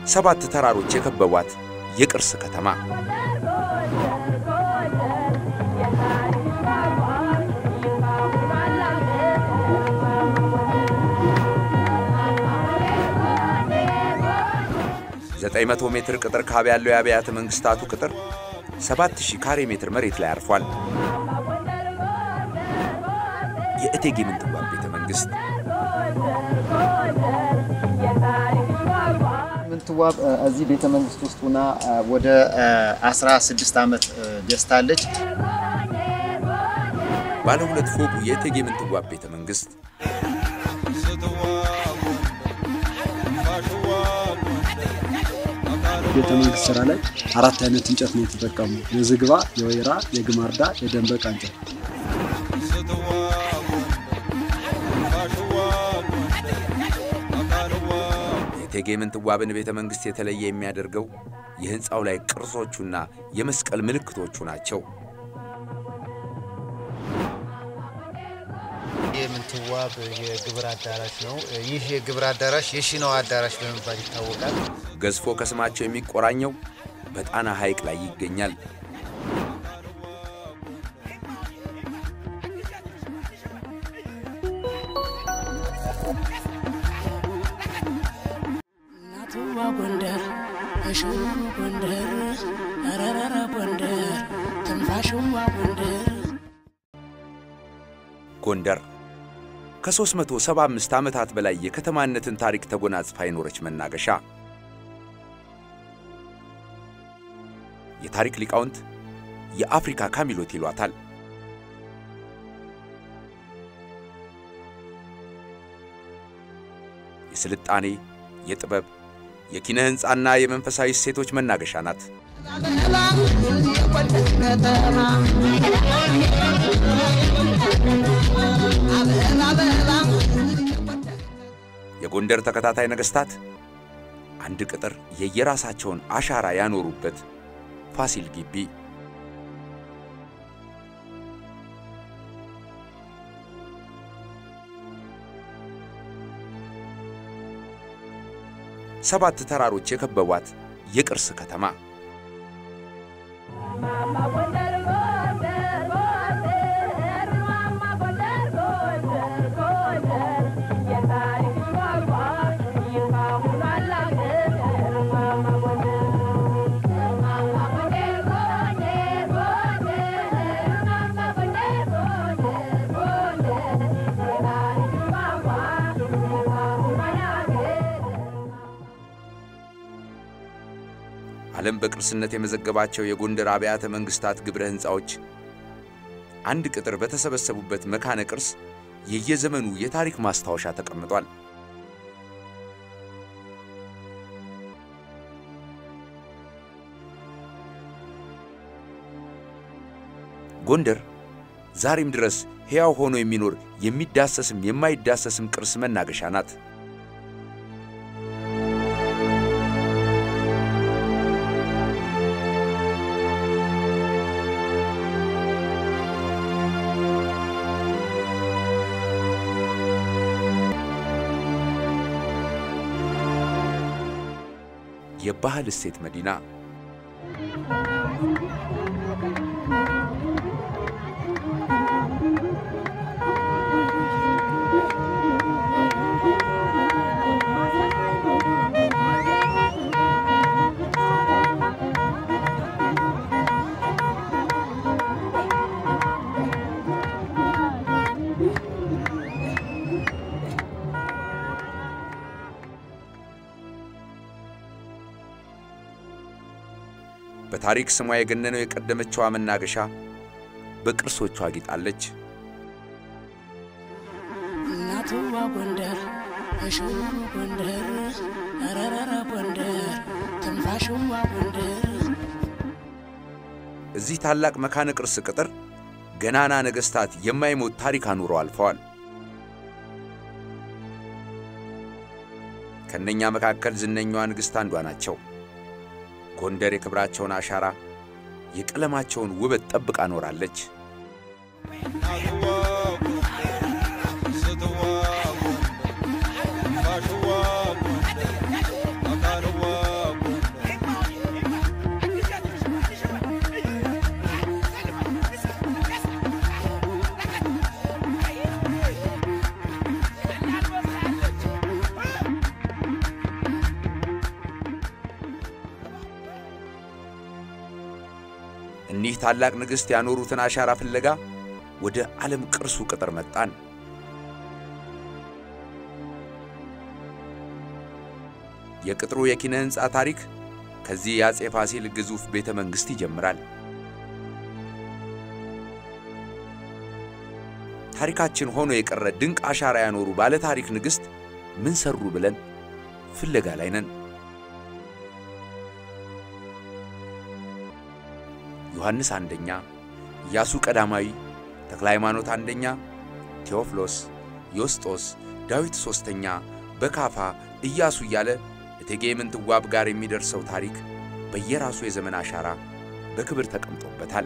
ሰባት ተራሮች የከበቧት የቅርስ ከተማ ዘጠኝ መቶ ሜትር ቅጥር ካብ ያለው የአብያተ መንግስታቱ ቅጥር 7000 ካሬ ሜትር መሬት ላይ አርፏል። የእቴጌ ምንትዋብ ቤተ መንግስት ምንትዋብ እዚህ ቤተ መንግስት ውስጥ ሆና ወደ 16 ዓመት ገዝታለች። ባለ ሁለት ፎቁ የእቴጌ ምንትዋብ ቤተ መንግስት ቤተ መንግስት ስራ ላይ አራት አይነት እንጨት ነው የተጠቀሙ። የዝግባ፣ የወይራ፣ የግማርዳ፣ የደንበቃ እንጨት። የእቴጌ ምንትዋብን ቤተ መንግስት የተለየ የሚያደርገው የህንፃው ላይ ቅርጾቹና የመስቀል ምልክቶቹ ናቸው። የምንትዋብ የግብር አዳራሽ ነው። ይህ የግብር አዳራሽ የሺናዋ አዳራሽ በመባል ይታወቃል። ገዝፎ ከስማቸው የሚቆራኘው በጣና ሐይቅ ላይ ይገኛል። እናትዋ ጎንደር እሽዋ ጎንደር ረረረ ጎንደር ትንፋሽዋ ጎንደር ጎንደር ከ375 ዓመታት በላይ የከተማነትን ታሪክ ተጎናጽፋ የኖረች መናገሻ። የታሪክ ሊቃውንት የአፍሪካ ካሚሎት ይሏታል። የስልጣኔ፣ የጥበብ፣ የኪነ ሕንፃና የመንፈሳዊ እሴቶች መናገሻ ናት። የጎንደር ተከታታይ ነገሥታት አንድ ቅጥር የየራሳቸውን አሻራ ያኖሩበት ፋሲል ግቢ ሰባት ተራሮች የከበቧት የቅርስ ከተማ ዓለም በቅርስነት የመዘገባቸው የጎንደር አብያተ መንግሥታት ግብረ ሕንፃዎች አንድ ቅጥር በተሰበሰቡበት መካነ ቅርስ የየዘመኑ የታሪክ ማስታወሻ ተቀምጧል። ጎንደር ዛሬም ድረስ ሕያው ሆኖ የሚኖር የሚዳሰስም የማይዳሰስም ቅርስ መናገሻ ናት። የባህል እሴት መዲና በታሪክ ስሟ የገነነው የቀደመችዋ መናገሻ በቅርሶቿ አጊጣለች። እናትዋ ጎንደር እሽዋ ጎንደር ረረረ ጎንደር ትንፋሽዋ ጎንደር እዚህ ታላቅ መካነ ቅርስ ቅጥር ገናና ነገሥታት የማይሞት ታሪክ አኑረው አልፈዋል። ከእነኛ መካከል ዝነኛዋ ንግሥት አንዷ ናቸው። ጎንደር የክብራቸውን አሻራ የቀለማቸውን ውበት ጠብቃ ኖራለች። ታላቅ ንግሥት ያኖሩትን አሻራ ፍለጋ ወደ ዓለም ቅርሱ ቅጥር መጣን። የቅጥሩ የኪነ ሕንፃ ታሪክ ከዚህ የአፄ ፋሲል ግዙፍ ቤተ መንግሥት ይጀምራል። ታሪካችን ሆኖ የቀረ ድንቅ አሻራ ያኖሩ ባለ ታሪክ ንግሥት ምን ሰሩ ብለን ፍለጋ ላይ ነን። ዮሐንስ አንደኛ፣ ኢያሱ ቀዳማዊ፣ ተክለ ሃይማኖት አንደኛ፣ ቴዎፍሎስ፣ ዮስጦስ፣ ዳዊት ሦስተኛ፣ በካፋ፣ ኢያሱ እያለ እቴጌ ምንትዋብ ጋር የሚደርሰው ታሪክ በየራሱ የዘመን አሻራ በክብር ተቀምጦበታል።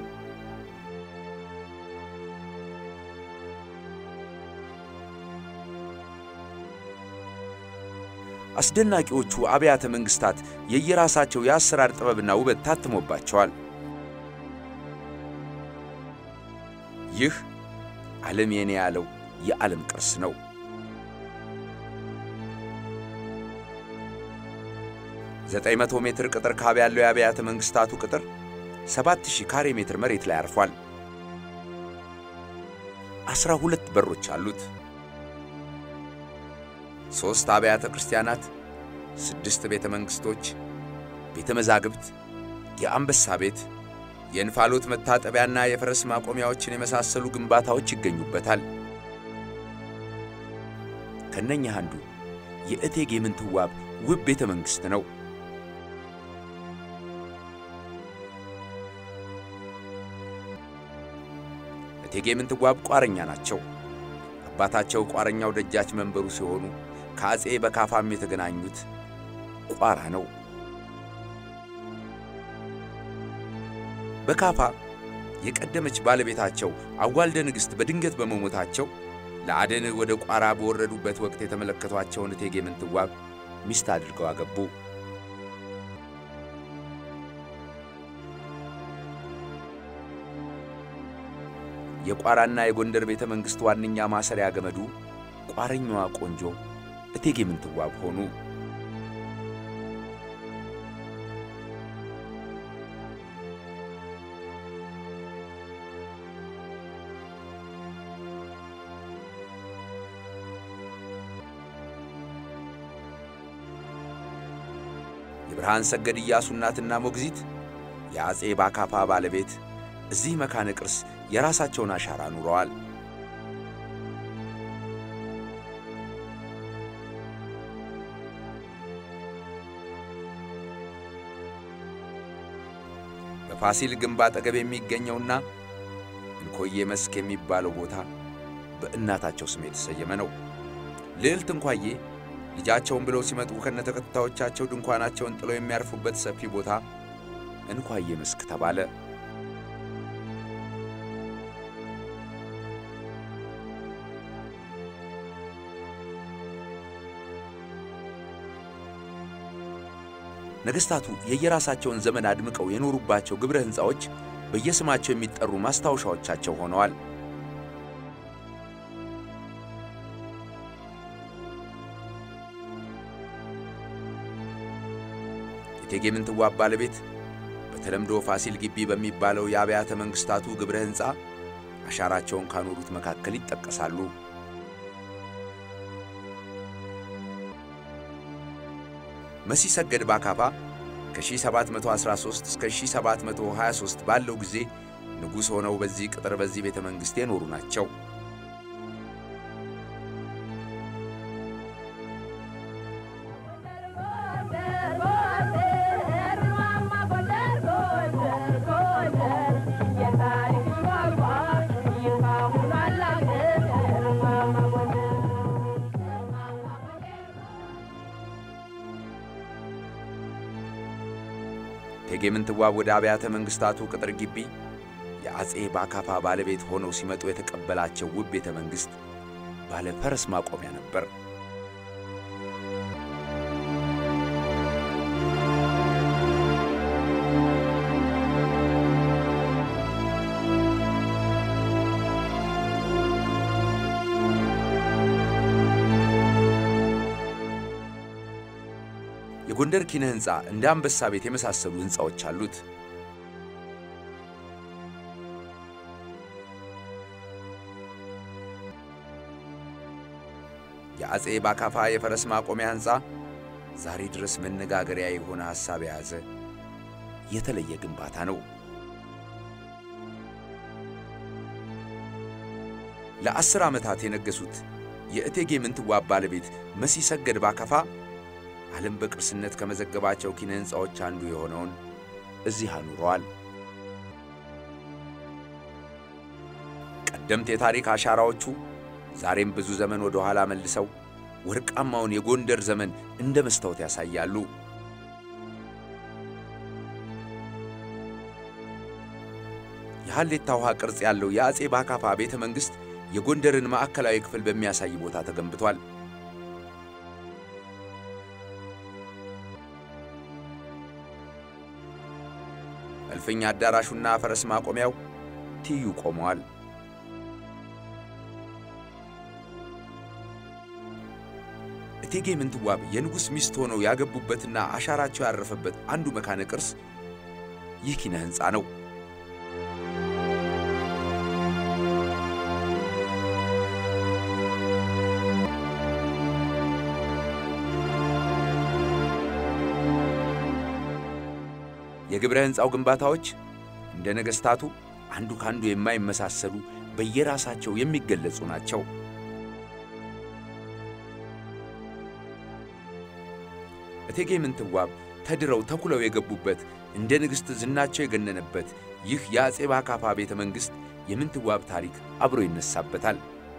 አስደናቂዎቹ አብያተ መንግሥታት የየራሳቸው የአሰራር ጥበብና ውበት ታትሞባቸዋል። ይህ ዓለም የኔ ያለው የዓለም ቅርስ ነው። ዘጠኝ መቶ ሜትር ቅጥር ካብ ያለው የአብያተ መንግሥታቱ ቅጥር ሰባት ሺህ ካሬ ሜትር መሬት ላይ አርፏል። ዐሥራ ሁለት በሮች አሉት። ሦስት አብያተ ክርስቲያናት፣ ስድስት ቤተ መንግሥቶች፣ ቤተ መዛግብት፣ የአንበሳ ቤት፣ የእንፋሎት መታጠቢያና የፈረስ ማቆሚያዎችን የመሳሰሉ ግንባታዎች ይገኙበታል። ከነኛ አንዱ የእቴጌ ምንትዋብ ውብ ቤተ መንግሥት ነው። እቴጌ ምንትዋብ ቋረኛ ናቸው። አባታቸው ቋረኛው ደጃች መንበሩ ሲሆኑ ከአፄ በካፋም የተገናኙት ቋራ ነው። በካፋ የቀደመች ባለቤታቸው አዋልደ ንግሥት በድንገት በመሞታቸው ለአደን ወደ ቋራ በወረዱበት ወቅት የተመለከቷቸውን እቴጌ ምንትዋብ ሚስት አድርገው አገቡ። የቋራና የጎንደር ቤተ መንግሥት ዋነኛ ማሰሪያ ገመዱ ቋረኛዋ ቆንጆ እቴጌ ምንትዋብ ሆኑ። የብርሃን ሰገድ ኢያሱ እናትና ሞግዚት የአፄ ባካፋ ባለቤት እዚህ መካነ ቅርስ የራሳቸውን አሻራ ኑረዋል። በፋሲል ግንብ አጠገብ የሚገኘውና እንኮዬ መስክ የሚባለው ቦታ በእናታቸው ስም የተሰየመ ነው። ልዕልት እንኳዬ ልጃቸውን ብለው ሲመጡ ከነተከታዮቻቸው ድንኳናቸውን ጥለው የሚያርፉበት ሰፊ ቦታ እንኳዬ መስክ ተባለ። ነገሥታቱ የየራሳቸውን ዘመን አድምቀው የኖሩባቸው ግብረ ሕንፃዎች በየስማቸው የሚጠሩ ማስታወሻዎቻቸው ሆነዋል። የእቴጌ ምንትዋብ ባለቤት በተለምዶ ፋሲል ግቢ በሚባለው የአብያተ መንግሥታቱ ግብረ ሕንፃ አሻራቸውን ካኖሩት መካከል ይጠቀሳሉ። መሲ ሰገድ ባካፋ ከ1713 እስከ 1723 ባለው ጊዜ ንጉሥ ሆነው በዚህ ቅጥር በዚህ ቤተ መንግሥት የኖሩ ናቸው። እቴጌ ምንትዋብ ወደ አብያተ መንግሥታቱ ቅጥር ግቢ የአፄ ባካፋ ባለቤት ሆነው ሲመጡ የተቀበላቸው ውብ ቤተ መንግሥት ባለ ፈረስ ማቆሚያ ነበር። የጎንደር ኪነ ሕንፃ እንደ አንበሳ ቤት የመሳሰሉ ሕንፃዎች አሉት። የአጼ ባካፋ የፈረስ ማቆሚያ ሕንፃ ዛሬ ድረስ መነጋገሪያ የሆነ ሐሳብ የያዘ የተለየ ግንባታ ነው። ለአስር ዓመታት የነገሱት የእቴጌ ምንትዋብ ባለቤት መሲ ሰገድ ባካፋ ዓለም በቅርስነት ከመዘገባቸው ኪነ ሕንፃዎች አንዱ የሆነውን እዚህ አኑረዋል። ቀደምት የታሪክ አሻራዎቹ ዛሬም ብዙ ዘመን ወደ ኋላ መልሰው ወርቃማውን የጎንደር ዘመን እንደ መስታወት ያሳያሉ። የሐሌታ ውሃ ቅርጽ ያለው የአጼ ባካፋ ቤተ መንግሥት የጎንደርን ማዕከላዊ ክፍል በሚያሳይ ቦታ ተገንብቷል። እልፍኝ አዳራሹና ፈረስ ማቆሚያው ትይዩ ቆመዋል። እቴጌ ምንትዋብ የንጉሥ ሚስት ሆነው ያገቡበትና አሻራቸው ያረፈበት አንዱ መካነ ቅርስ ይህ ኪነ ሕንፃ ነው። የግብረ ሕንፃው ግንባታዎች እንደ ነገሥታቱ አንዱ ካንዱ የማይመሳሰሉ በየራሳቸው የሚገለጹ ናቸው። እቴጌ ምንትዋብ ተድረው ተኩለው የገቡበት እንደ ንግሥት ዝናቸው የገነነበት ይህ የአጼ ባካፋ ቤተ መንግሥት የምንትዋብ ታሪክ አብሮ ይነሳበታል።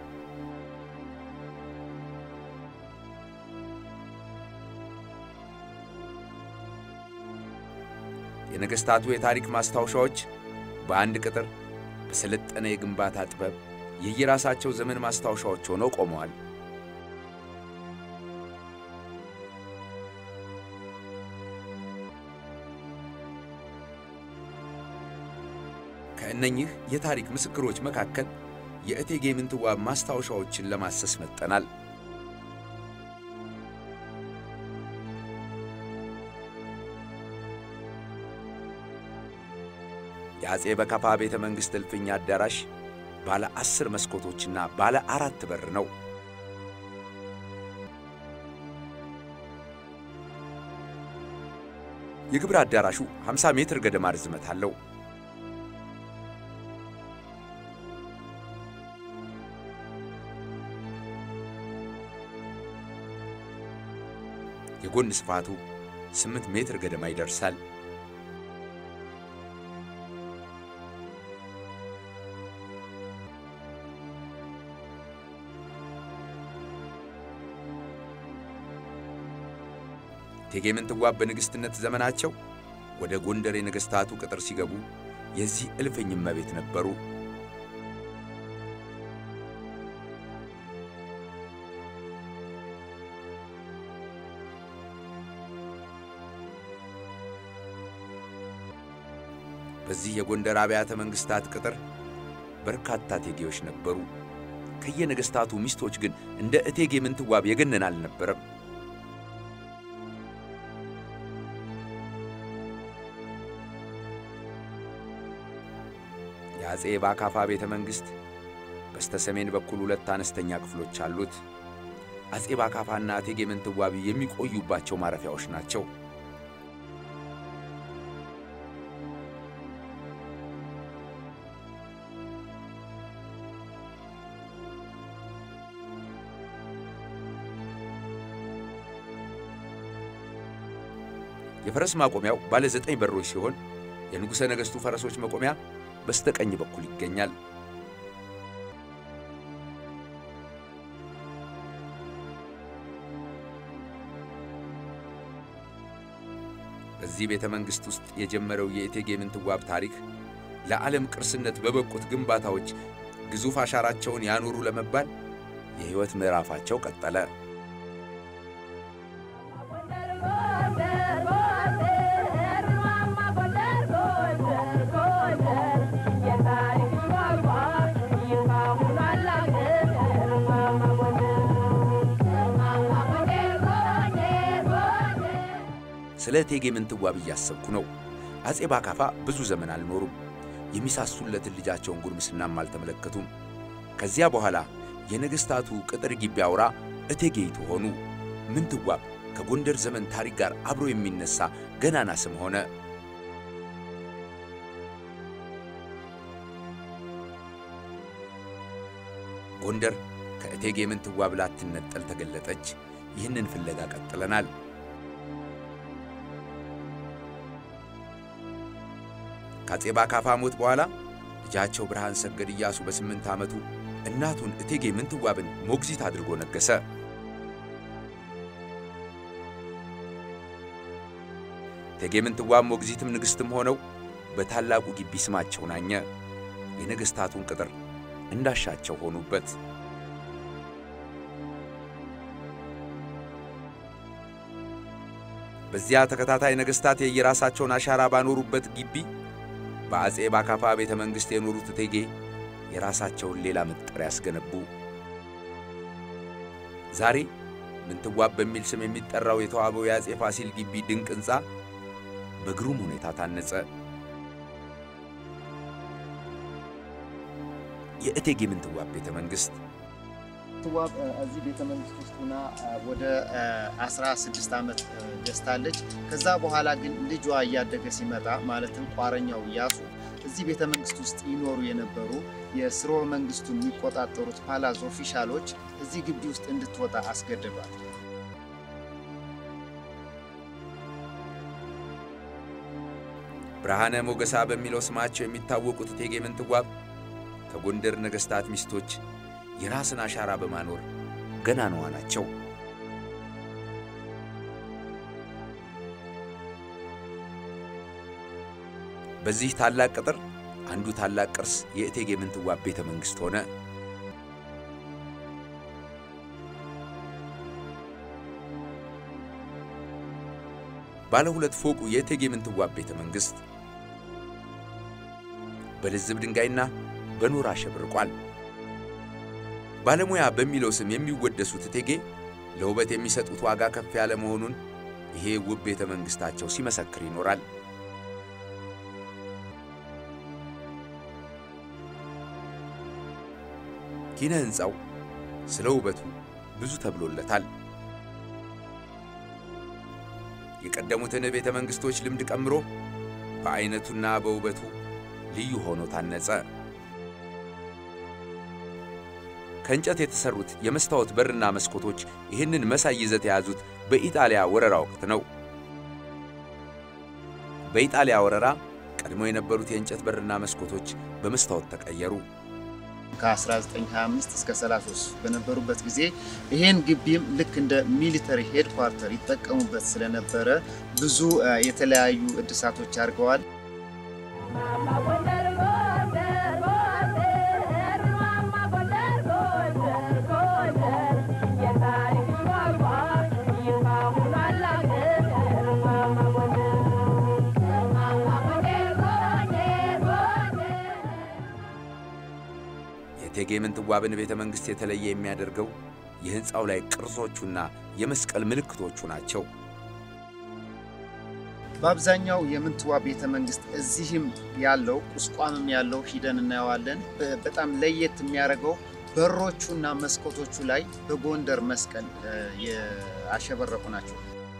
የነገሥታቱ የታሪክ ማስታወሻዎች በአንድ ቅጥር በሰለጠነ የግንባታ ጥበብ የየራሳቸው ዘመን ማስታወሻዎች ሆነው ቆመዋል። ከእነኚህ የታሪክ ምስክሮች መካከል የእቴጌ ምንትዋብ ማስታወሻዎችን ለማሰስ መጠናል። የአጼ በካፋ ቤተ መንግሥት እልፍኝ አዳራሽ ባለ ዐሥር መስኮቶችና ባለ አራት በር ነው። የግብር አዳራሹ 50 ሜትር ገደማ ርዝመት አለው። የጎን ስፋቱ 8 ሜትር ገደማ ይደርሳል። እቴጌ ምንትዋብ በንግሥትነት ዘመናቸው ወደ ጎንደር የነገሥታቱ ቅጥር ሲገቡ የዚህ እልፍኝ እመቤት ነበሩ። በዚህ የጎንደር አብያተ መንግሥታት ቅጥር በርካታ እቴጌዎች ነበሩ። ከየነገሥታቱ ሚስቶች ግን እንደ እቴጌ ምንትዋብ የገነን አልነበረም። የአጼ ባካፋ ቤተ መንግሥት በስተ ሰሜን በኩል ሁለት አነስተኛ ክፍሎች አሉት። አጼ ባካፋና እቴጌ ምንትዋብ የሚቆዩባቸው ማረፊያዎች ናቸው። የፈረስ ማቆሚያው ባለ ዘጠኝ በሮች ሲሆን የንጉሠ ነገሥቱ ፈረሶች መቆሚያ በስተቀኝ በኩል ይገኛል። በዚህ ቤተ መንግሥት ውስጥ የጀመረው የእቴጌ ምንትዋብ ታሪክ ለዓለም ቅርስነት በበቁት ግንባታዎች ግዙፍ አሻራቸውን ያኖሩ ለመባል የሕይወት ምዕራፋቸው ቀጠለ። ስለ እቴጌ ምንትዋብ እያሰብኩ ነው። አጼ ባካፋ ብዙ ዘመን አልኖሩም። የሚሳሱለትን ልጃቸውን ጉርምስናም አልተመለከቱም። ከዚያ በኋላ የነገሥታቱ ቅጥር ግቢ አውራ እቴጌይቱ ሆኑ። ምንትዋብ ከጎንደር ዘመን ታሪክ ጋር አብሮ የሚነሳ ገናና ስም ሆነ። ጎንደር ከእቴጌ ምንትዋብ ላትነጠል ተገለጠች። ይህንን ፍለጋ ቀጥለናል። ከአፄ ባካፋ ሞት በኋላ ልጃቸው ብርሃን ሰገድ ኢያሱ በስምንት ዓመቱ እናቱን እቴጌ ምንትዋብን ሞግዚት አድርጎ ነገሠ። እቴጌ ምንትዋብ ሞግዚትም ንግሥትም ሆነው በታላቁ ግቢ ስማቸው ናኘ። የነገሥታቱን ቅጥር እንዳሻቸው ሆኑበት። በዚያ ተከታታይ ነገሥታት የየራሳቸውን አሻራ ባኖሩበት ግቢ በአፄ ባካፋ ቤተ መንግሥት የኖሩት እቴጌ የራሳቸውን ሌላ መጠሪያ ያስገነቡ። ዛሬ ምንትዋብ በሚል ስም የሚጠራው የተዋበው የአፄ ፋሲል ግቢ ድንቅ ሕንፃ በግሩም ሁኔታ ታነጸ። የእቴጌ ምንትዋብ ቤተ መንግሥት ምንትዋብ እዚህ ቤተ መንግስት ውስጥ ሆና ወደ 16 ዓመት ገዝታለች። ከዛ በኋላ ግን ልጇ እያደገ ሲመጣ ማለትም ቋረኛው ኢያሱ እዚህ ቤተ መንግስት ውስጥ ይኖሩ የነበሩ የስርወ መንግስቱን የሚቆጣጠሩት ፓላዝ ኦፊሻሎች እዚህ ግቢ ውስጥ እንድትወጣ አስገድዷል። ብርሃነ ሞገሳ በሚለው ስማቸው የሚታወቁት እቴጌ ምንትዋብ ከጎንደር ነገሥታት ሚስቶች የራስን አሻራ በማኖር ገናናዋ ናቸው። በዚህ ታላቅ ቅጥር አንዱ ታላቅ ቅርስ የእቴጌ ምንትዋብ ቤተ መንግሥት ሆነ። ባለ ሁለት ፎቁ የእቴጌ ምንትዋብ ቤተ መንግሥት በልዝብ ድንጋይና በኖራ አሸብርቋል። ባለሙያ በሚለው ስም የሚወደሱት እቴጌ ለውበት የሚሰጡት ዋጋ ከፍ ያለ መሆኑን ይሄ ውብ ቤተ መንግሥታቸው ሲመሰክር ይኖራል። ኪነ ሕንፃው ስለ ውበቱ ብዙ ተብሎለታል። የቀደሙትን ቤተ መንግሥቶች ልምድ ቀምሮ በዐይነቱና በውበቱ ልዩ ሆኖ ታነጸ። ከእንጨት የተሠሩት የመስታወት በርና መስኮቶች ይህንን መሳይ ይዘት የያዙት በኢጣሊያ ወረራ ወቅት ነው። በኢጣሊያ ወረራ ቀድሞ የነበሩት የእንጨት በርና መስኮቶች በመስታወት ተቀየሩ። ከ1925 እስከ 33 በነበሩበት ጊዜ ይሄን ግቢም ልክ እንደ ሚሊተሪ ሄድኳርተር ይጠቀሙበት ስለነበረ ብዙ የተለያዩ እድሳቶች አድርገዋል። የእቴጌ ምንትዋብን ቤተ መንግሥት የተለየ የሚያደርገው የሕንፃው ላይ ቅርጾቹና የመስቀል ምልክቶቹ ናቸው። በአብዛኛው የምንትዋብ ቤተ መንግስት እዚህም ያለው ቁስቋምም ያለው ሂደን እናየዋለን። በጣም ለየት የሚያደርገው በሮቹና መስኮቶቹ ላይ በጎንደር መስቀል ያሸበረቁ ናቸው።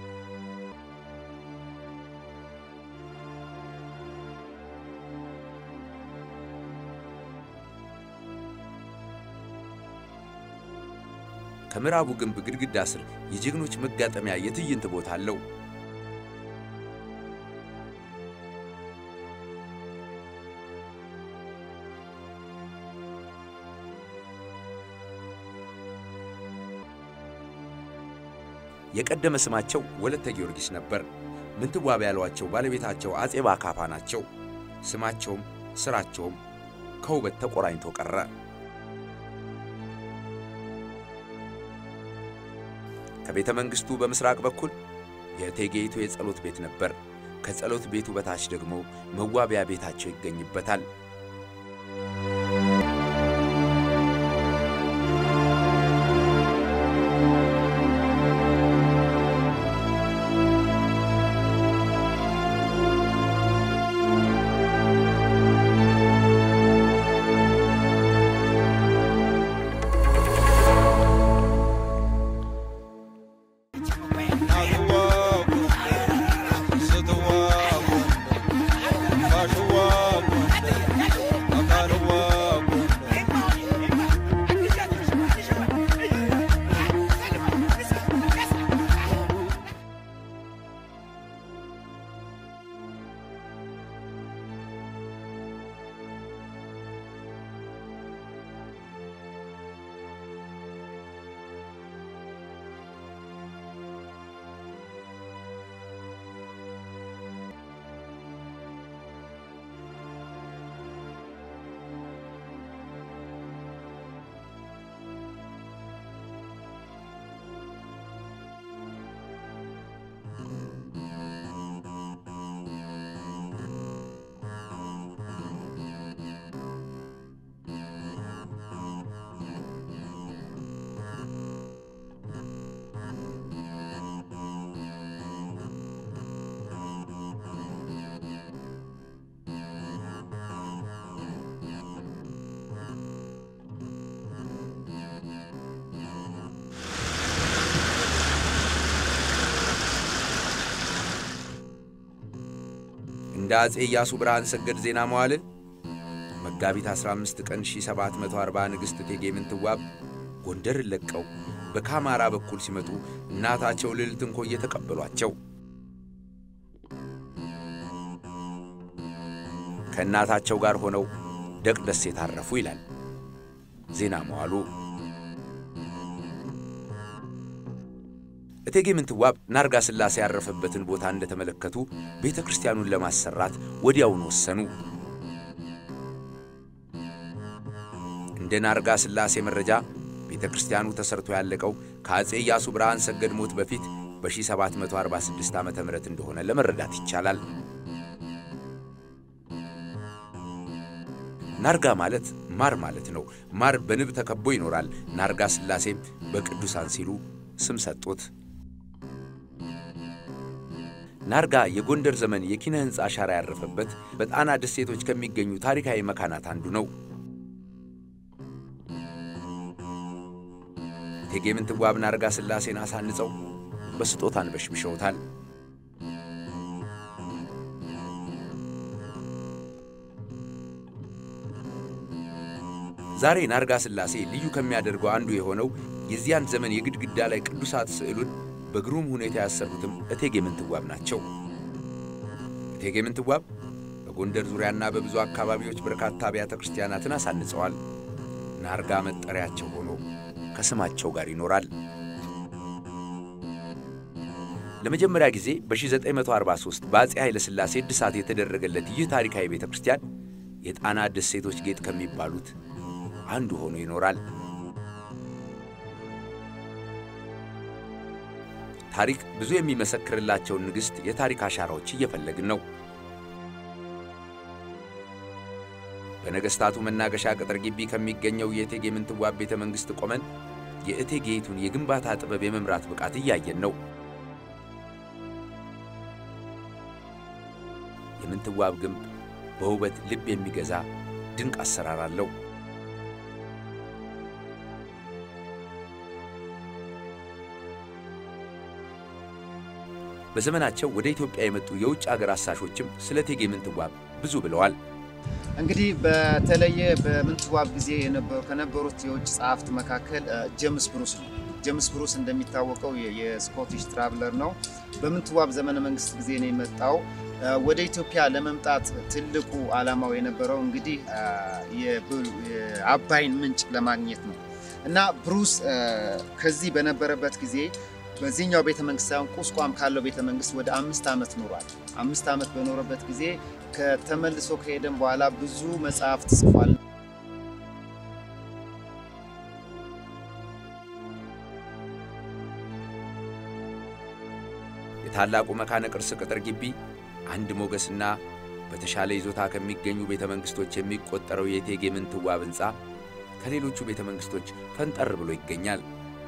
ከምዕራቡ ግንብ ግድግዳ ስር የጀግኖች መጋጠሚያ የትዕይንት ቦታ አለው። የቀደመ ስማቸው ወለተ ጊዮርጊስ ነበር። ምንትዋብ ያሏቸው ባለቤታቸው አፄ ባካፋ ናቸው። ስማቸውም ስራቸውም ከውበት ተቆራኝቶ ቀረ። ከቤተ መንግሥቱ በምሥራቅ በኩል የእቴጌይቱ የጸሎት ቤት ነበር። ከጸሎት ቤቱ በታች ደግሞ መዋቢያ ቤታቸው ይገኝበታል። እንደ አፄ ኢያሱ ብርሃን ሰገድ ዜና መዋዕል መጋቢት 15 ቀን 1740 ንግሥት እቴጌ ምንትዋብ ጎንደርን ለቀው በካማራ በኩል ሲመጡ እናታቸው ልዕልት እንኮዬ ተቀበሏቸው። ከእናታቸው ጋር ሆነው ደቅ ደሴት አረፉ ይላል ዜና መዋሉ። እቴጌ ምንትዋብ ናርጋ ሥላሴ ያረፈበትን ቦታ እንደተመለከቱ ቤተ ክርስቲያኑን ለማሰራት ወዲያውን ወሰኑ። እንደ ናርጋ ሥላሴ መረጃ ቤተ ክርስቲያኑ ተሰርቶ ያለቀው ከአፄ ኢያሱ ብርሃን ሰገድ ሞት በፊት በ1746 ዓ ም እንደሆነ ለመረዳት ይቻላል። ናርጋ ማለት ማር ማለት ነው። ማር በንብ ተከቦ ይኖራል። ናርጋ ሥላሴም በቅዱሳን ሲሉ ስም ሰጡት። ናርጋ የጎንደር ዘመን የኪነ ሕንፃ አሻራ ያረፈበት በጣና ደሴቶች ከሚገኙ ታሪካዊ መካናት አንዱ ነው። እቴጌ ምንትዋብ ናርጋ ሥላሴን አሳንጸው በስጦታን በሽብሸውታል። ዛሬ ናርጋ ሥላሴ ልዩ ከሚያደርገው አንዱ የሆነው የዚያን ዘመን የግድግዳ ላይ ቅዱሳት ስዕሉን በግሩም ሁኔታ ያሰሩትም እቴጌ ምንትዋብ ናቸው። እቴጌ ምንትዋብ በጎንደር ዙሪያና በብዙ አካባቢዎች በርካታ አብያተ ክርስቲያናትን አሳንጸዋል። ናርጋ መጠሪያቸው ሆኖ ከስማቸው ጋር ይኖራል። ለመጀመሪያ ጊዜ በ1943 በአፄ ኃይለ ሥላሴ እድሳት የተደረገለት ይህ ታሪካዊ ቤተ ክርስቲያን የጣና ደሴቶች ጌጥ ከሚባሉት አንዱ ሆኖ ይኖራል። ታሪክ ብዙ የሚመሰክርላቸውን ንግሥት የታሪክ አሻራዎች እየፈለግን ነው። በነገሥታቱ መናገሻ ቅጥር ግቢ ከሚገኘው የእቴጌ ምንትዋብ ቤተ መንግሥት ቆመን የእቴጌይቱን የግንባታ ጥበብ የመምራት ብቃት እያየን ነው። የምንትዋብ ግንብ በውበት ልብ የሚገዛ ድንቅ አሰራር አለው። በዘመናቸው ወደ ኢትዮጵያ የመጡ የውጭ አገር አሳሾችም ስለ እቴጌ ምንትዋብ ብዙ ብለዋል። እንግዲህ በተለየ በምንትዋብ ጊዜ የነበሩ ከነበሩት የውጭ ጸሐፍት መካከል ጄምስ ብሩስ ነው። ጄምስ ብሩስ እንደሚታወቀው የስኮቲሽ ትራቭለር ነው። በምንትዋብ ዘመነ መንግስት ጊዜ ነው የመጣው። ወደ ኢትዮጵያ ለመምጣት ትልቁ ዓላማው የነበረው እንግዲህ የአባይን ምንጭ ለማግኘት ነው እና ብሩስ ከዚህ በነበረበት ጊዜ በዚህኛው ቤተ መንግስት ሳይሆን ቁስቋም ካለው ቤተ መንግስት ወደ አምስት ዓመት ኖሯል። አምስት ዓመት በኖረበት ጊዜ ከተመልሶ ከሄደም በኋላ ብዙ መጽሐፍት ጽፏል። የታላቁ መካነ ቅርስ ቅጥር ግቢ አንድ ሞገስና በተሻለ ይዞታ ከሚገኙ ቤተ መንግሥቶች የሚቆጠረው የእቴጌ ምንትዋብ ሕንፃ ከሌሎቹ ቤተ መንግሥቶች ፈንጠር ብሎ ይገኛል።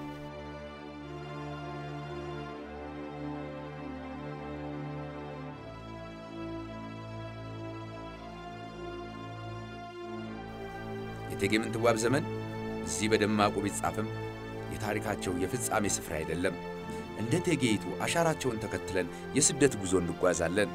የእቴጌ ምንትዋብ ዘመን እዚህ በደማቁ ቢጻፍም የታሪካቸው የፍጻሜ ስፍራ አይደለም። እንደ እቴጌይቱ አሻራቸውን ተከትለን የስደት ጉዞ እንጓዛለን።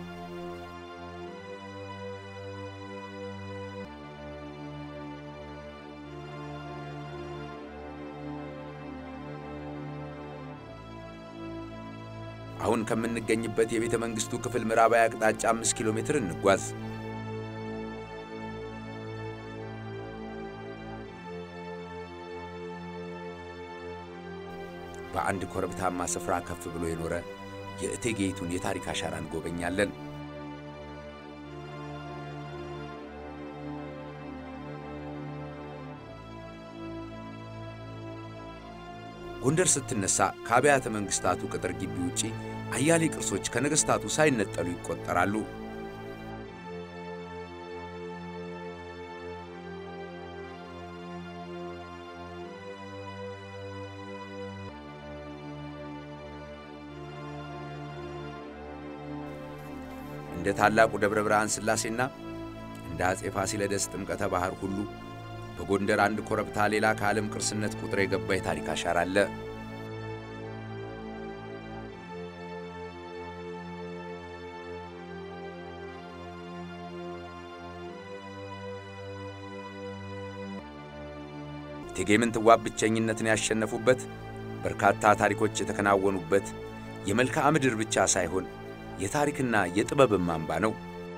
አሁን ከምንገኝበት የቤተ መንግሥቱ ክፍል ምዕራባዊ አቅጣጫ አምስት ኪሎ ሜትር እንጓዝ። በአንድ ኮረብታማ ስፍራ ከፍ ብሎ የኖረ የእቴጌይቱን የታሪክ አሻራ እንጎበኛለን። ጎንደር ስትነሳ ከአብያተ መንግሥታቱ ቅጥር ግቢ ውጪ አያሌ ቅርሶች ከነገሥታቱ ሳይነጠሉ ይቆጠራሉ። እንደ ታላቁ ደብረ ብርሃን ሥላሴና እንደ አፄ ፋሲለደስ ጥምቀተ ባሕር ሁሉ በጎንደር አንድ ኮረብታ ሌላ ከዓለም ቅርስነት ቁጥር የገባ የታሪክ አሻራ አለ። እቴጌ ምንትዋብ ብቸኝነትን ያሸነፉበት፣ በርካታ ታሪኮች የተከናወኑበት የመልክዓ ምድር ብቻ ሳይሆን የታሪክና የጥበብም አምባ ነው።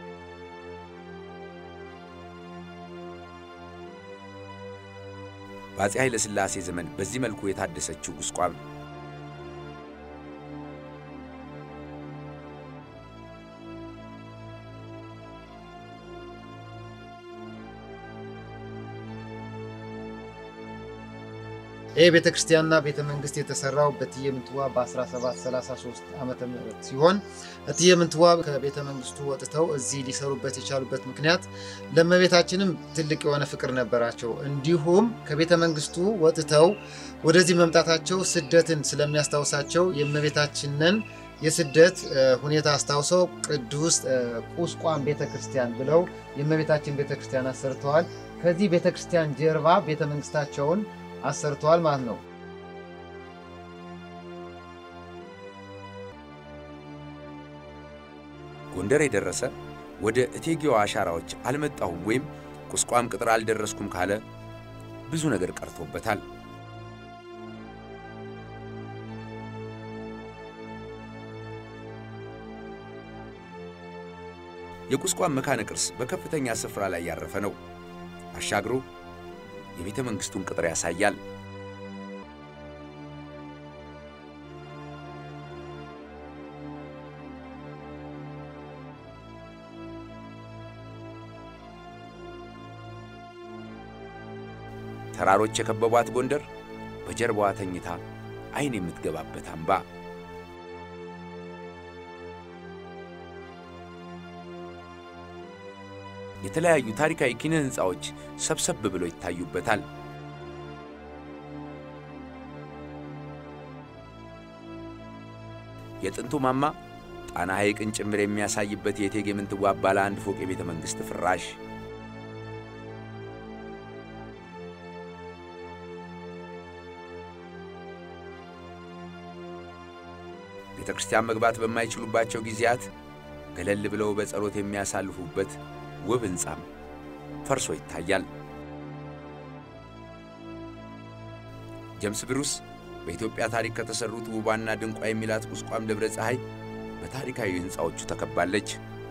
በአፄ ኃይለ ሥላሴ ዘመን በዚህ መልኩ የታደሰችው ቁስቋም ይህ ቤተ ክርስቲያንና ቤተ መንግስት የተሰራው በእትዬ ምንትዋብ በ1733 ዓመተ ምህረት ሲሆን እትዬ ምንትዋብ ከቤተ መንግስቱ ወጥተው እዚህ ሊሰሩበት የቻሉበት ምክንያት ለእመቤታችንም ትልቅ የሆነ ፍቅር ነበራቸው። እንዲሁም ከቤተ መንግስቱ ወጥተው ወደዚህ መምጣታቸው ስደትን ስለሚያስታውሳቸው የእመቤታችንን የስደት ሁኔታ አስታውሰው ቅዱስ ቁስቋም ቤተ ክርስቲያን ብለው የእመቤታችን ቤተ ክርስቲያን አሰርተዋል። ከዚህ ቤተ ክርስቲያን ጀርባ ቤተ መንግስታቸውን አሰርተዋል ማለት ነው። ጎንደር የደረሰ ወደ እቴጌዋ አሻራዎች አልመጣሁም ወይም ቁስቋም ቅጥር አልደረስኩም ካለ ብዙ ነገር ቀርቶበታል። የቁስቋም መካነ ቅርስ በከፍተኛ ስፍራ ላይ ያረፈ ነው። አሻግሮ የቤተ መንግሥቱን ቅጥር ያሳያል። ተራሮች የከበቧት ጎንደር በጀርባዋ ተኝታ ዓይን የምትገባበት አምባ የተለያዩ ታሪካዊ ኪነ ሕንፃዎች ሰብሰብ ብለው ይታዩበታል። የጥንቱ ማማ ጣና ሐይቅን ጭምር የሚያሳይበት የእቴጌ ምንትዋብ ባለ አንድ ፎቅ የቤተ መንግሥት ፍራሽ ቤተ ክርስቲያን መግባት በማይችሉባቸው ጊዜያት ገለል ብለው በጸሎት የሚያሳልፉበት ውብ ሕንፃም ፈርሶ ይታያል። ጀምስ ብሩስ በኢትዮጵያ ታሪክ ከተሠሩት ውቧና ድንቋ የሚላት ቁስቋም ደብረ ፀሐይ በታሪካዊ ሕንፃዎቹ ተከባለች።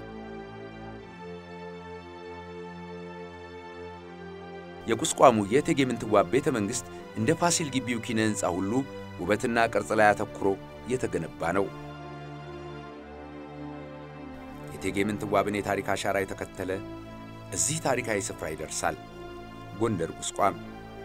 የቁስቋሙ የእቴጌ ምንትዋብ ቤተ መንግሥት እንደ ፋሲል ግቢው ኪነ ሕንፃ ሁሉ ውበትና ቅርጽ ላይ አተኩሮ የተገነባ ነው። የእቴጌ ምንትዋብን የታሪክ አሻራ የተከተለ እዚህ ታሪካዊ ስፍራ ይደርሳል። ጎንደር ቁስቋም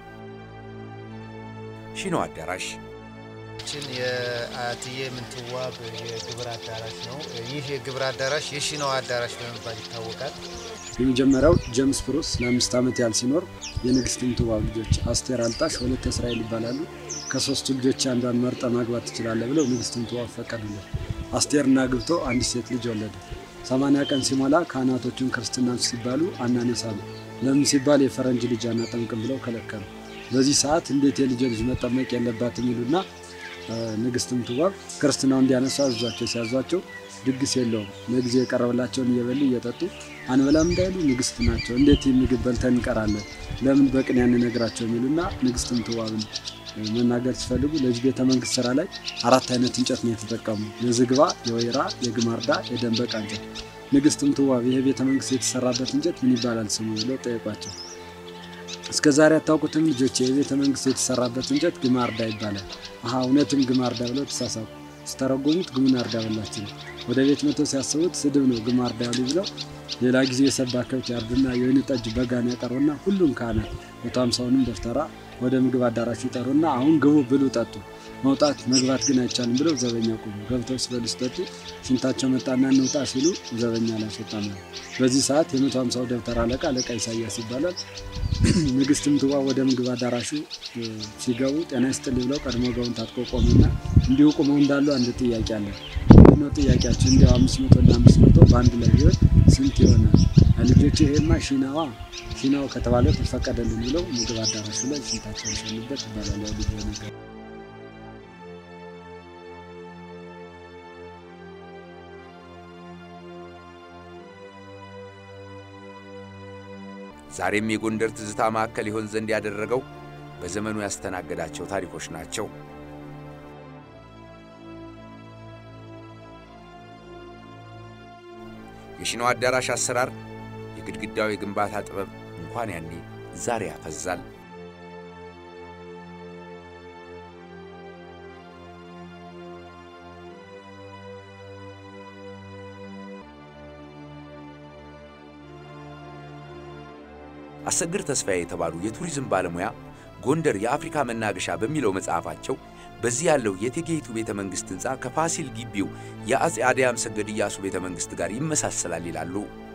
ሺኖ አዳራሽ ችን የእትዬ ምንትዋብ የግብር አዳራሽ ነው። ይህ የግብር አዳራሽ የሺናዋ አዳራሽ በመባል ይታወቃል። የመጀመሪያው ጀምስ ብሩስ ለአምስት ዓመት ያህል ሲኖር የንግሥት ምንትዋብ ልጆች አስቴር አልጣሽ፣ ወለተ እስራኤል ይባላሉ። ከሶስቱ ልጆች አንዷን መርጠ ማግባት ትችላለህ ብለው ንግሥት ምንትዋብ ፈቀዱለት። አስቴርና ግብቶ አንዲት ሴት ልጅ ወለደ። ሰማንያ ቀን ሲሞላ ካህናቶቹን ክርስትና ሲባሉ አናነሳሉ። ለምን ሲባል የፈረንጅ ልጅ አናጠምቅም ብለው ከለከሉ። በዚህ ሰዓት እንዴት የልጅ ልጅ መጠመቅ የለባትም ይሉና ንግስት ምንትዋብ ክርስትናው እንዲያነሱ አዟቸው ሲያዟቸው ድግስ የለውም ለጊዜ የቀረበላቸውን እየበሉ እየጠጡ አንበላም እንዳይሉ ንግስት ናቸው። እንዴት ምግብ በልተን እንቀራለን? ለምን በቅን ያንነግራቸው የሚሉና ንግስት ምንትዋብን መናገር ሲፈልጉ ለዚህ ቤተ መንግስት ስራ ላይ አራት አይነት እንጨት ነው የተጠቀሙ። የዝግባ፣ የወይራ፣ የግማርዳ፣ የደንበቃ እንጨት። ንግስት ምንትዋብ ይሄ ቤተ መንግስት የተሰራበት እንጨት ምን ይባላል ስሙ ብለው ጠየቋቸው። እስከ ዛሬ አታውቁትም ልጆች? የቤተ መንግስት የተሰራበት እንጨት ግማርዳ ይባላል። አሀ እውነትም ግማርዳ ብለው ተሳሳቁ። ስተረጎሙት ግሙናርዳ በላችን። ወደ ቤት መቶ ሲያስቡት ስድብ ነው ግማርዳ ያሉ ብለው ሌላ ጊዜ የሰባ ከብት ያርዱና የወይን ጠጅ በጋን ያቀርቡና ሁሉም ካህናት መቶ ሃምሳውንም ደፍተራ ወደ ምግብ አዳራሹ ይጠሩና አሁን ግቡ፣ ብሉ፣ ጠጡ፣ መውጣት መግባት ግን አይቻልም ብለው ዘበኛ ቆሙ። ገብተው ሲበሉ ሲጠጡ ሽንታቸው መጣና እንውጣ ሲሉ ዘበኛ አላስወጣም። በዚህ ሰዓት የመቶ ሃምሳው ደብተራ አለቃ አለቃ ኢሳያስ ይባላል። ንግስት ምንትዋብ ወደ ምግብ አዳራሹ ሲገቡ ጤና ይስጥልኝ ብለው ቀድሞ ገውን ታጥቆ ቆሙና እንዲሁ ቁመው እንዳሉ አንድ ጥያቄ አለ። ምንድነው ጥያቄያቸው? እንዲያው አምስት መቶ እና አምስት መቶ በአንድ ላይ ቢሆን ስንት ይሆናል? ልጆች ይሄማ ሺናዋ ሺናው ከተባለ ተፈቀደልን ብለው ምግብ አዳራሹ ላይ ሽንታቸውን ሸኑበት ይባላል። ያው ልጅ ነገር ዛሬም የጎንደር ትዝታ ማዕከል ይሆን ዘንድ ያደረገው በዘመኑ ያስተናገዳቸው ታሪኮች ናቸው። የሺናው አዳራሽ አሰራር፣ የግድግዳው የግንባታ ጥበብ እንኳን ያኔ ዛሬ ያፈዛል። አሰግድ ተስፋዬ የተባሉ የቱሪዝም ባለሙያ ጎንደር የአፍሪካ መናገሻ በሚለው መጽሐፋቸው በዚህ ያለው የእቴጌይቱ ቤተ መንግሥት ሕንፃ ከፋሲል ግቢው የአፄ አድያም ሰገድ ኢያሱ ቤተ መንግሥት ጋር ይመሳሰላል ይላሉ።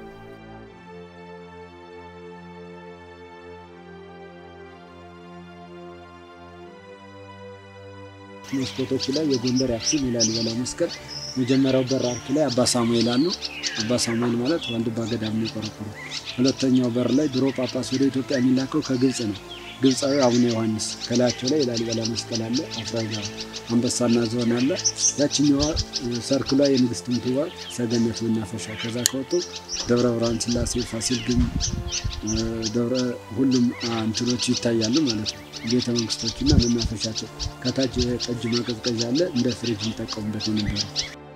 መስኮቶች ላይ የጎንደር የአክሱም የላሊበላ መስቀል መጀመሪያው በር አርክ ላይ አባ ሳሙኤል አሉ። አባ ሳሙኤል ማለት ዋልድባ ገዳም ነው የቆረቆሩት። ሁለተኛው በር ላይ ድሮ ጳጳስ ወደ ኢትዮጵያ የሚላከው ከግብፅ ነው። ግብፃዊ አቡነ ዮሐንስ ከላያቸው ላይ የላሊበላ መስቀል አለ። አፍራጋ አንበሳና ዝሆን አለ። ያችኛዋ ሰርክሏ የንግስት ምንትዋብ ሰገነት መናፈሻ። ከዛ ከወጡ ደብረ ብርሃን ስላሴ፣ ፋሲል ግንብ፣ ደብረ ሁሉም እንትኖች ይታያሉ ማለት ነው። ቤተ መንግስቶችና መናፈሻቸው ከታች የጠጅ ማቀዝቀዣ አለ። እንደ ፍሪጅ የሚጠቀሙበት የነበረው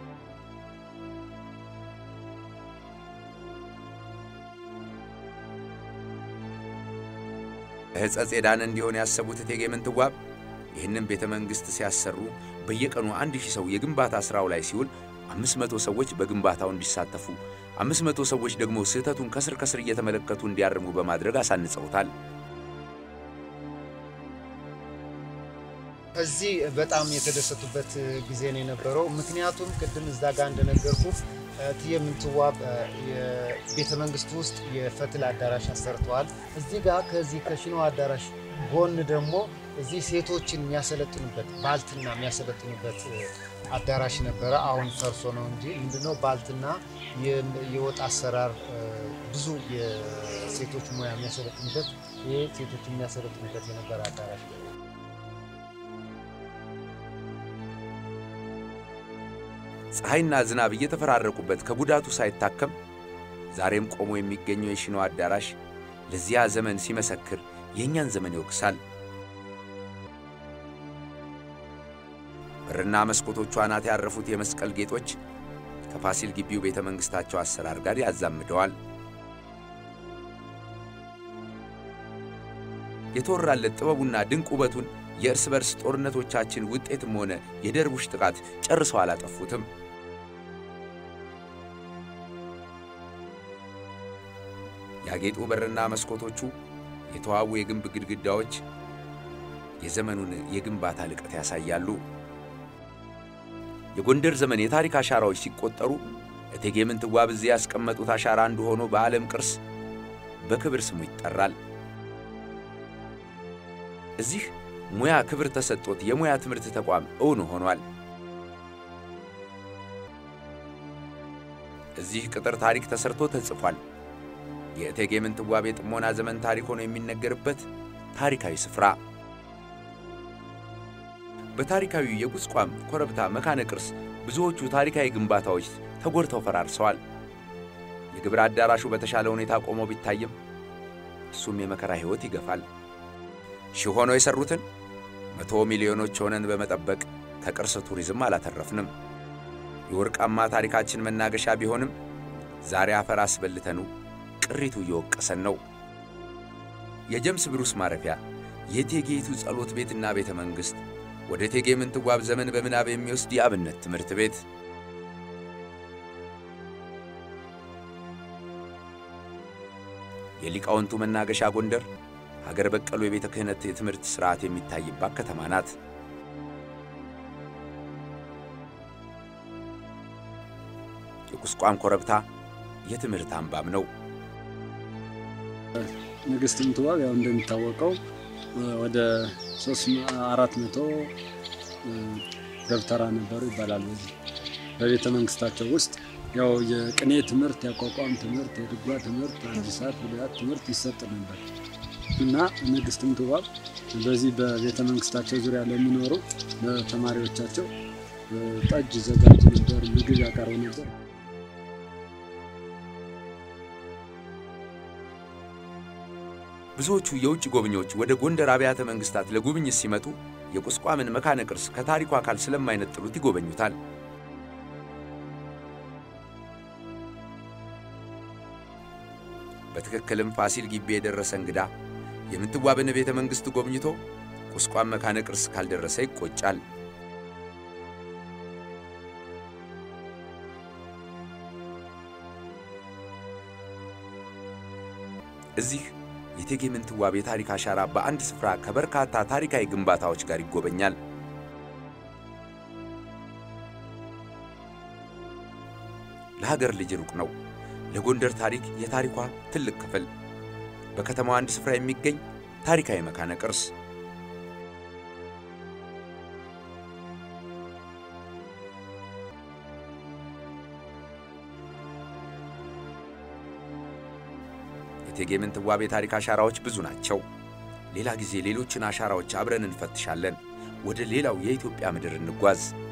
ሕጸጽ የዳነ እንዲሆን ያሰቡት እቴጌ ምንትዋብ ይህንን ቤተ መንግሥት ሲያሰሩ በየቀኑ አንድ ሺህ ሰው የግንባታ ሥራው ላይ ሲውል አምስት መቶ ሰዎች በግንባታው እንዲሳተፉ አምስት መቶ ሰዎች ደግሞ ስህተቱን ከስር ከስር እየተመለከቱ እንዲያርሙ በማድረግ አሳንጸውታል። እዚህ በጣም የተደሰቱበት ጊዜ ነው የነበረው። ምክንያቱም ቅድም እዛ ጋር እንደነገርኩ እቴጌ ምንትዋብ የቤተ መንግስት ውስጥ የፈትል አዳራሽ አሰርተዋል። እዚህ ጋር ከዚህ ከሺናው አዳራሽ ጎን ደግሞ እዚህ ሴቶችን የሚያሰለጥኑበት ባልትና የሚያሰለጥኑበት አዳራሽ ነበረ። አሁን ፈርሶ ነው እንጂ ምንድነው ባልትና የወጥ አሰራር ብዙ የሴቶች ሙያ የሚያሰለጥኑበት ይህ ሴቶች የሚያሰለጥኑበት የነበረ አዳራሽ ነው። ፀሐይና ዝናብ እየተፈራረቁበት ከጉዳቱ ሳይታከም ዛሬም ቆሞ የሚገኘው የሺናው አዳራሽ ለዚያ ዘመን ሲመሰክር የእኛን ዘመን ይወቅሳል። በርና መስኮቶቿ አናት ያረፉት የመስቀል ጌጦች ከፋሲል ግቢው ቤተ መንግሥታቸው አሰራር ጋር ያዛምደዋል። የተወራለት ጥበቡና ድንቅ ውበቱን የእርስ በርስ ጦርነቶቻችን ውጤትም ሆነ የደርቡሽ ጥቃት ጨርሰው አላጠፉትም። ያጌጡ በርና መስኮቶቹ፣ የተዋቡ የግንብ ግድግዳዎች የዘመኑን የግንባታ ልቀት ያሳያሉ። የጎንደር ዘመን የታሪክ አሻራዎች ሲቆጠሩ እቴጌ ምንትዋብ እዚህ ያስቀመጡት አሻራ አንዱ ሆኖ በዓለም ቅርስ በክብር ስሙ ይጠራል። እዚህ ሙያ ክብር ተሰጥቶት የሙያ ትምህርት ተቋም እውን ሆኗል። እዚህ ቅጥር ታሪክ ተሰርቶ ተጽፏል። የእቴጌ ምንትዋብ የጥሞና ዘመን ታሪክ ሆኖ የሚነገርበት ታሪካዊ ስፍራ በታሪካዊ የቁስቋም ኮረብታ መካነ ቅርስ ብዙዎቹ ታሪካዊ ግንባታዎች ተጎድተው ፈራርሰዋል። የግብር አዳራሹ በተሻለ ሁኔታ ቆሞ ቢታይም እሱም የመከራ ሕይወት ይገፋል። ሺህ ሆነው የሠሩትን መቶ ሚሊዮኖች ሆነን በመጠበቅ ከቅርስ ቱሪዝም አላተረፍንም። የወርቃማ ታሪካችን መናገሻ ቢሆንም ዛሬ አፈር አስበልተኑ ቅሪቱ እየወቀሰን ነው። የጀምስ ብሩስ ማረፊያ የእቴጌይቱ ጸሎት ቤትና ቤተ መንግሥት ወደ እቴጌ ምንትዋብ ዘመን በምናብ የሚወስድ የአብነት ትምህርት ቤት የሊቃውንቱ መናገሻ ጎንደር ሀገር በቀሉ የቤተ ክህነት የትምህርት ሥርዓት የሚታይባት ከተማ ናት። የቁስቋም ኮረብታ የትምህርት አምባም ነው። ንግሥት ምንትዋብ ያው እንደሚታወቀው ወደ ሶስት አራት መቶ ደብተራ ነበሩ ይባላል። በዚህ በቤተ መንግስታቸው ውስጥ ያው የቅኔ ትምህርት፣ የአቋቋም ትምህርት፣ የድጓ ትምህርት፣ አዲሳት ብሉያት ትምህርት ይሰጥ ነበር እና ንግሥት ምንትዋብ በዚህ በቤተ መንግስታቸው ዙሪያ ለሚኖሩ ለተማሪዎቻቸው ጠጅ ዘጋጅ ነበር፣ ምግብ ያቀርቡ ነበር። ብዙዎቹ የውጭ ጎብኚዎች ወደ ጎንደር አብያተ መንግስታት ለጉብኝት ሲመጡ የቁስቋምን መካነ ቅርስ ከታሪኩ አካል ስለማይነጥሉት ይጎበኙታል። በትክክልም ፋሲል ግቢ የደረሰ እንግዳ የምንትዋብን ቤተ መንግሥት ጎብኝቶ ቁስቋም መካነ ቅርስ ካልደረሰ ይቆጫል። እዚህ የእቴጌ ምንትዋብ የታሪክ አሻራ በአንድ ስፍራ ከበርካታ ታሪካዊ ግንባታዎች ጋር ይጎበኛል። ለሀገር ልጅ ሩቅ ነው። ለጎንደር ታሪክ የታሪኳ ትልቅ ክፍል በከተማዋ አንድ ስፍራ የሚገኝ ታሪካዊ መካነ ቅርስ የእቴጌ ምንትዋብ የታሪክ አሻራዎች ብዙ ናቸው። ሌላ ጊዜ ሌሎችን አሻራዎች አብረን እንፈትሻለን። ወደ ሌላው የኢትዮጵያ ምድር እንጓዝ።